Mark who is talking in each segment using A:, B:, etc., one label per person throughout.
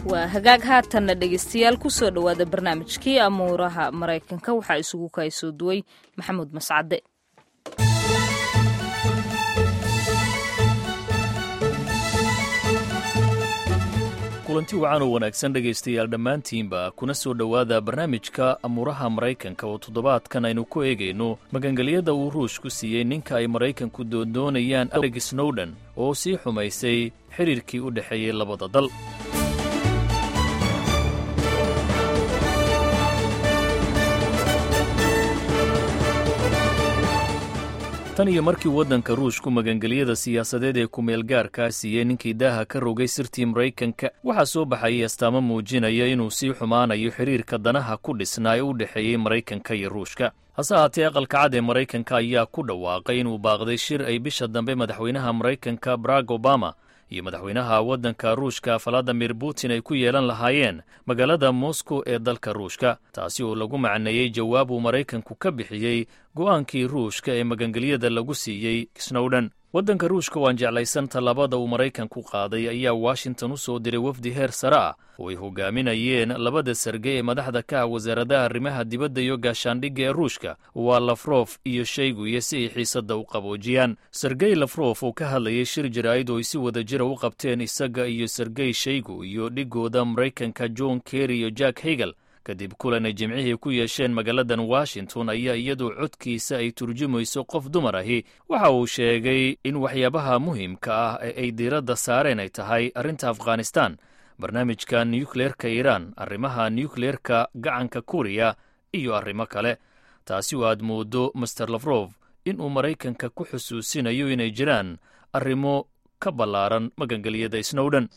A: waa hagaag haatanna dhegeystayaal kusoo dhowaada barnaamijkii amuuraha maraykanka waxaa isugu kaysoo duway maxamuud mascade
B: kulanti wacan oo wanaagsan dhegaystayaal dhammaantiinba kuna soo dhowaada barnaamijka amuuraha maraykanka oo toddobaadkan aynu ku eegayno magangelyada uu ruush ku siiyey ninka ay maraykanku doondoonayaan ereg snowden oo sii xumaysay xidhiirkii u dhexeeyey labada dal tan iyo markii waddanka ruushku magangelyada siyaasadeed ee kumeel gaarkaa siiyey ninkii daaha ka rogay sirtii maraykanka waxaa soo baxayay astaamo muujinaya inuu sii xumaanayo xidhiirka danaha ku dhisnaa ee u dhexeeyey maraykanka iyo ruushka hase haatee aqalka cad ee maraykanka ayaa ku dhawaaqay inuu baaqday shir ay bisha dambe madaxweynaha maraykanka barack obama iyo madaxweynaha waddanka ruushka valadimir putin ay ku yeelan lahaayeen magaalada moscow ee dalka ruushka taasi oo lagu macneeyey jawaab uu maraykanku ka bixiyey go'aankii ruushka ee magangelyada lagu siiyey snowden waddanka ruushka waan jeclaysan tallaabada uu maraykanku qaaday ayaa washington u soo diray wafdi heer sare ah oo ay hogaaminayeen labada sarge ee madaxda ka ah wasaaradaha arrimaha dibadda iyo gaashaandhigga ee ruushka waa lafrof iyo shayguiyo si ay xiisadda u qaboojiyaan sergey lafrof oo ka hadlayay shir jaraa'id oo ay si wada jira u qabteen isaga iyo sergey shaygu iyo dhigooda maraykanka john kerry iyo jack hegel kadib kulan ay jimcihii ku yeesheen magaaladan washington ayaa iyadoo codkiisa ay turjumayso qof dumar ahi waxa uu sheegay in waxyaabaha muhiimka ah ee ay diiradda saareen ay tahay arrinta afghanistan barnaamijka nukleerka iiraan arrimaha nukleerka gacanka kuriya iyo arrimo kale taasi oo aad mooddo master lafrof inuu maraykanka ku xusuusinayo inay jiraan arrimo ka ballaaran magangelyada snowden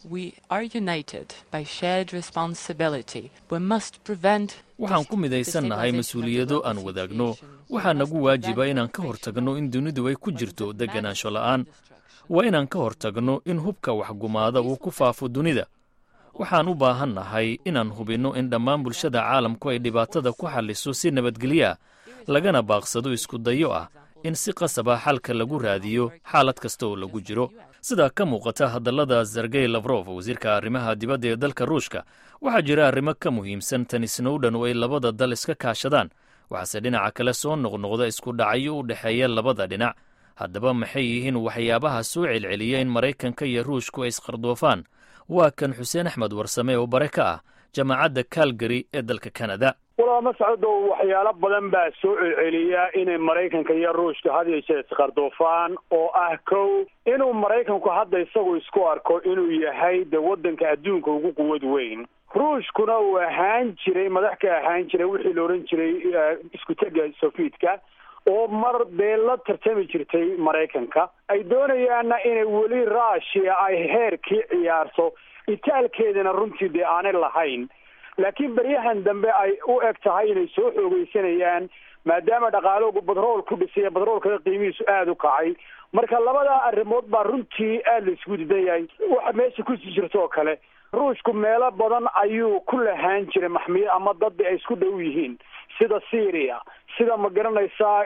B: waxaan ku midaysannahay mas-uuliyado aan wadaagno waxaa nagu waajiba inaan ka hortagno in dunidu ay ku jirto deganaansho la'aan waa inaan ka hortagno in hubka waxgumaada uu ku faafo dunida waxaan u baahan nahay inaan hubinno in dhammaan bulshada caalamku ay dhibaatada ku xalliso si nabadgelya lagana baaqsado isku dayo ah in si qasaba xalka lagu raadiyo xaalad kasta oo lagu jiro sidaa ka muuqata hadallada sergey lafrof wasiirka arrimaha dibadda ee dalka ruushka waxaa jira arrimo ka muhiimsan tan snowden oo ay labada dal iska kaashadaan waxaase dhinaca kale soo noqnoqda isku dhacyo u dhexeeya labada dhinac haddaba maxay yihiin waxyaabaha soo celceliya in maraykanka iyo ruushku ay isqardoofaan waa kan xuseen axmed warsame oo bare ka ah jaamacadda calgary ee dalka canada
C: walaa mascadow waxyaalo badan baa soo celceliya inay maraykanka iyo ruushka had yeeshee isqardoofaan oo ah kow inuu maraykanku hadda isagu isku arko inuu yahay de waddanka adduunka ugu quwad weyn ruushkuna uu ahaan jiray madax ka ahaan jiray wixii la odhan jiray isku tega sofiitka oo mar dee la tartami jirtay maraykanka ay doonayaanna inay weli rushia ay heerkii ciyaarto itaalkeedana runtii dee aanay lahayn laakiin beryahan dambe ay u eg tahay inay soo xoogeysanayaan maadaama dhaqaaloogu batrool ku dhisay batroolka qiimihiisu aada u kacay marka labadaa arrimood baa runtii aada la isku didan yahay waxa meesha kusii jirto oo kale ruushku meelo badan ayuu ku lahaan jiray maxmiyo ama dad ay isku dhow yihiin sida syria sida ma garanaysaa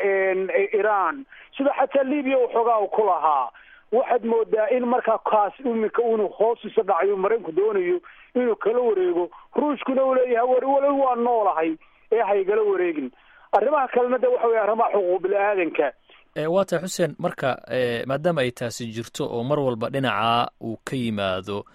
C: iran sida xataa libya waxoogaa u ku lahaa waxaad moodaa in markaa kaas iminka unu hoos isa dhacayo maraykanku doonayo inuu kala wareego ruushkuna uu leeyahay war walow waa noolahay ee haygala wareegin arrimaha kalena de waxa wey arrimaha xuquuq bini-aadanka
B: waa tahay xuseen marka maadaama ay taasi jirto oo mar walba dhinaca uu ka yimaado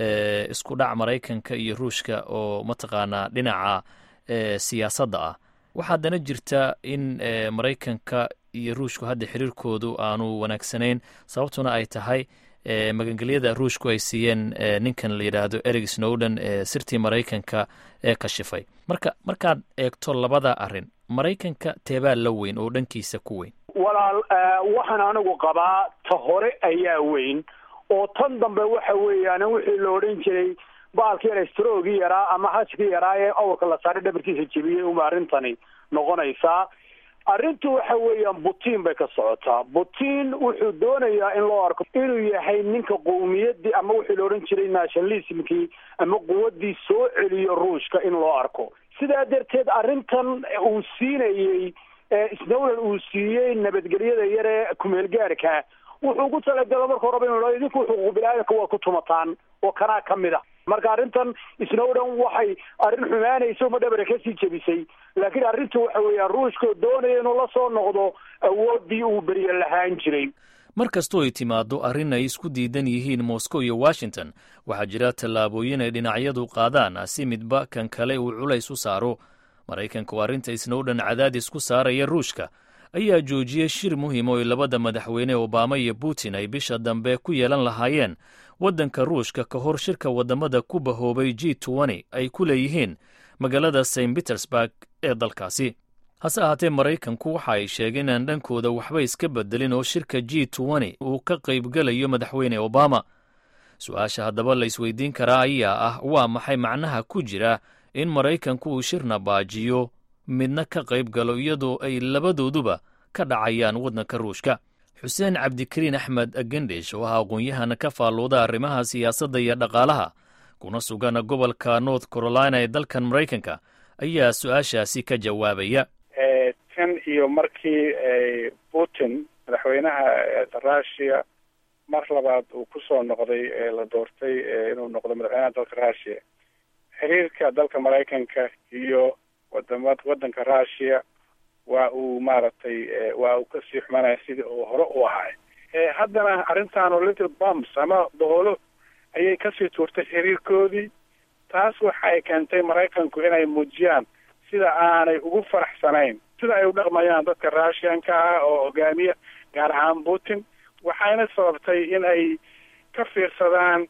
B: isku dhac maraykanka iyo ruushka oo mataqaanaa dhinaca siyaasadda ah waxaa haddana jirta in maraykanka iyo ruushku hadda xiriirkoodu aanu wanaagsanayn sababtuna ay tahay magangelyada ruushku ay siiyeen ninkan la yidhaahdo ereg snowden ee sirtii maraykanka ee kashifay marka markaad eegto labada arrin maraykanka teebaa la weyn oo dhankiisa ku weyn
C: walaal waxaan anigu qabaa ta hore ayaa weyn oo tan dambe waxa weeyaan wixii la odhan jiray baalkii electrogii yaraa ama hashkii yaraa ee awrka la saaray dhabarkiisa jebiyey uma arrintani noqonaysaa arrintu waxa weeyaan putin bay ka socotaa putin wuxuu doonayaa in loo arko inuu yahay ninka qowmiyaddii ama wixii la odhan jiray nationalismkii ama quwaddii soo celiyo ruushka in loo arko sidaa darteed arrintan uu siinayey snowland uu siiyey nabadgelyada yaree kumeelgaarka wuxuu ku talagalo marka horeba inu idinku xuquuq bini-aadamka waa ku tumataan oo kanaa ka mid a marka arrintan snowden waxay arrin xumaanayso ma dhabare kasii jebisay laakiin arrintu waxa weeyaan ruushkoo doonaya inuu la soo noqdo awooddii uu beriye lahaan jiray
B: mar kastoo ay timaaddo arrin ay isku diidan yihiin moscow iyo washington waxaa jira tallaabooyin ay dhinacyadu qaadaan si midba kan kale uu culays u saaro maraykanka oo arrinta snowden cadaadis ku saaraya ruushka ayaa joojiyey shir muhiim oo ay labada madaxweyne obama iyo putin ay bisha dambe ku yeelan lahaayeen waddanka ruushka ka hor shirka waddamada ku bahoobay g tn ay ku leeyihiin magaalada st petersburg ee dalkaasi hase ahaatee maraykanku waxa ay sheegeen inaan dhankooda waxba iska bedelin oo shirka g tn uu ka qaybgelayo madaxweyne obama su-aasha haddaba la isweydiin karaa ayaa ah waa maxay macnaha ku jira in maraykanku uu shirna baajiyo midna ka qayb galo iyadoo ay labadooduba ka dhacayaan waddanka ruushka xuseen cabdikariin axmed agendish oo ah aqoon-yahana ka faallooda arrimaha siyaasadda iyo dhaqaalaha kuna sugan gobolka north carolina ee dalkan maraykanka ayaa su-aashaasi ka jawaabaya
D: tan iyo markii putin madaxweynaha russiya mar labaad uu ku soo noqday la doortay inuu noqdo madaxweynaha dalka russiya xiriirka dalka maraykanka iyo wadama waddanka russiya waa uu maaragtay waa uu kasii xumanaya sidii uu hore u ahay haddana arrintan little bumps ama boqolo ayay kasii tuurtay xiriirkoodii taas waxa ay keentay maraykanku inay muujiyaan sida aanay ugu faraxsanayn sida ay u dhaqmayaan dadka russianka ah oo hogaamiya gaar ahaan putin waxayna sababtay in ay ka fiirsadaan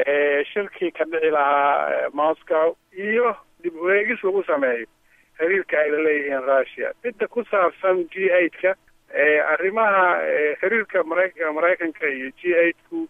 D: shirkii ka dhici lahaa moscow iyo dib ueegis lagu sameeyo xiriirka ay laleeyihiin russia midda ku saabsan g eight-ka arrimaha xiriirka mara maraykanka iyo g eight-ku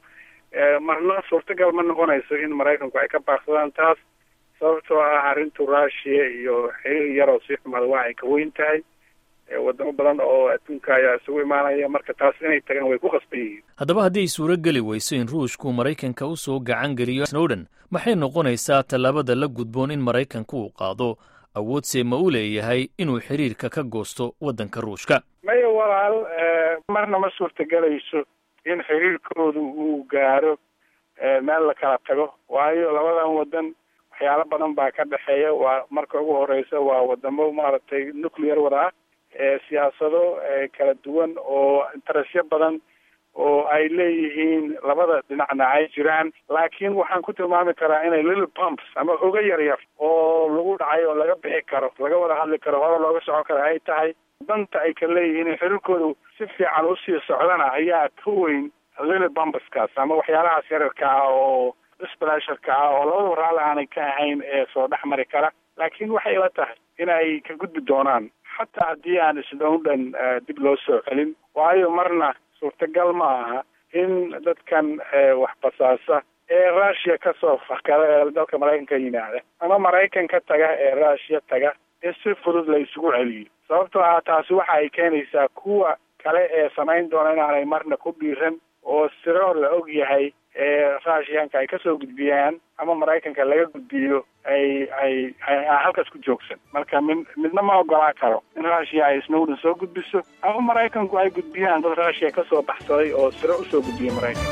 D: marna suurtagal ma noqonayso in maraykanku ay ka baaqsadaan taas sababtoo ah arrintu russia iyo xiriir yaroo sii xumaada waa ay ka weyn tahay wadamo badan oo adduunka ayaa isugu imaanaya marka taas inay tagaan way ku qasban yihiin
B: haddaba haddii ay suuro geli weyso in ruushku maraykanka u soo gacan geliyo snowden maxay noqonaysaa tallaabada la gudboon in maraykanka uu qaado awoodse ma u leeyahay inuu xiriirka ka goosto waddanka ruushka
D: maya walaal marna ma suurtagelayso in xiriirkoodu uu gaaro meel la kala tago waayo labadan waddan waxyaalo badan baa ka dhexeeya waa marka ugu horeysa waa wadamo maaragtay nuclear wada ah siyaasado kala duwan oo interestyo badan oo ay leeyihiin labada dhinacna ay jiraan laakiin waxaan ku tilmaami karaa inay little pumps ama oga yar yar oo lagu dhacay oo laga bixi karo laga wada hadli karo hore looga socon karo ay tahay danta ay ka leeyihiin xiriirkoodu si fiican usii socdana ayaa ka weyn little bumpskaas ama waxyaalahaas yararka ah oo sblasharka ah oo labadaba raalli aanay ka ahayn ee soo dhex mari kara laakiin waxay ila tahay inay ka gudbi doonaan xataa haddii aan snowden dib loo soo celin waayo marna suurtagal ma aha in dadkan wax basaasa ee russia kasoo fakada ee dalka maraykanka yimaada ama maraykan ka taga ee russia taga in si fudud la isugu celiyo sababtoo ah taasi waxa ay keenaysaa kuwa kale ee samayn doona inaanay marna ku dhiiran oo siro la og yahay ee russianka ay kasoo gudbiyaan ama maraykanka laga gudbiyo ay ay halkaas ku joogsan marka mid midna ma ogolaa karo in russia ay snowden soo gudbiso ama maraykanku ay gudbiyaan dad russia kasoo baxsaday oo siro usoo gudbiya maraykanka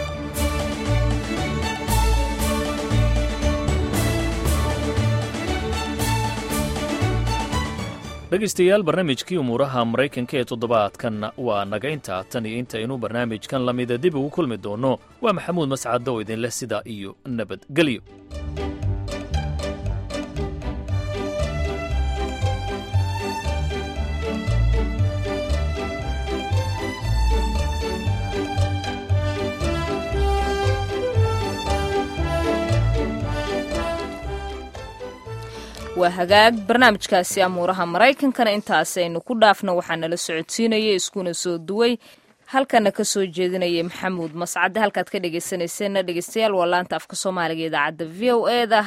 B: dhegaystayaal barnaamijkii umuuraha maraykanka ee toddobaadkan waa naga intaa tan iyo intaynu barnaamijkan lamida dib ugu kulmi doonno waa maxamuud mascaddo oo idinleh sidaa iyo nabadgelyo
A: waa hagaag barnaamijkaasi amuuraha maraykankana intaasaynu ku dhaafno waxaa nala socodsiinaya iskuna soo duway halkana ka soo jeedinaya maxamuud mascade halkaad ka dhegeysanayseena dhegeystayaal waa laanta afka soomaaliga idaacadda v o e da